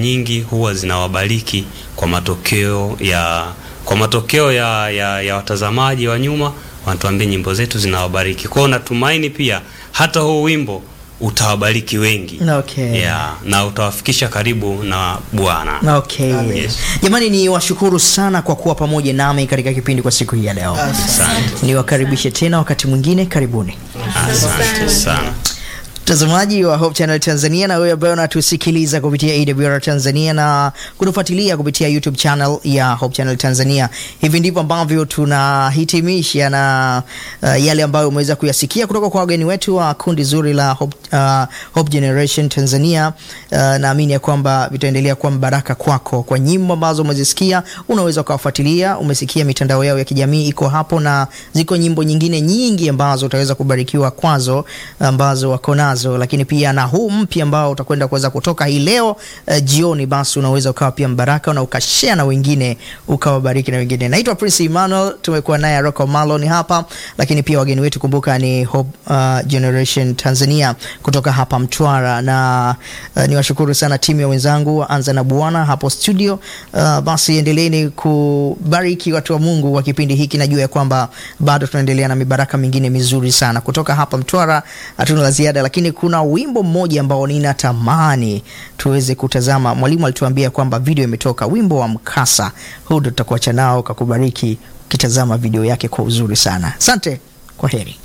nyingi huwa zinawabariki kwa matokeo ya kwa matokeo ya, ya, ya watazamaji wa nyuma wanatuambia nyimbo zetu zinawabariki. Kwa hiyo natumaini pia hata huu wimbo utawabariki wengi Okay. yeah, na utawafikisha karibu na Bwana. Okay. Yes. Jamani ni washukuru sana kwa kuwa pamoja nami katika kipindi kwa siku hii ya leo. Asante, Niwakaribishe tena wakati mwingine, karibuni. asante sana. Mtazamaji wa Hope Channel Tanzania na wewe ambaye unatusikiliza kupitia AWR Tanzania na kutufuatilia kupitia YouTube channel ya Hope Channel Tanzania. Hivi ndivyo ambavyo tunahitimisha na uh, yale ambayo umeweza kuyasikia kutoka kwa wageni wetu wa kundi zuri la Hope, uh, Hope Generation Tanzania. Uh, naamini ya kwamba vitaendelea kuwa mbaraka kwako kwa nyimbo ambazo umezisikia, unaweza ukawafuatilia. Umesikia mitandao yao ya kijamii iko hapo, na ziko nyimbo nyingine nyingi ambazo utaweza kubarikiwa kwazo ambazo wako nazo, lakini pia na huu mpya ambao utakwenda kuweza kutoka hii leo uh, jioni, basi unaweza ukawa pia mbaraka na ukashare na wengine ukawabariki na wengine. Naitwa Prince Emmanuel, tumekuwa naye Rocco Malon hapa, lakini pia wageni wetu kumbuka ni Hope uh, Generation Tanzania kutoka hapa Mtwara, na uh, niwashukuru sana timu ya wenzangu anza na Bwana hapo studio. Uh, basi endeleeni kubariki watu wa Mungu wa kipindi hiki, najua ya kwamba bado tunaendelea na mibaraka mingine mizuri sana kutoka hapa Mtwara. Hatuna la ziada, lakini kuna wimbo mmoja ambao ninatamani tuweze kutazama. Mwalimu alituambia kwamba video imetoka, wimbo wa mkasa huu, ndo tutakuacha nao kakubariki ukitazama video yake kwa uzuri sana. Asante, kwa heri.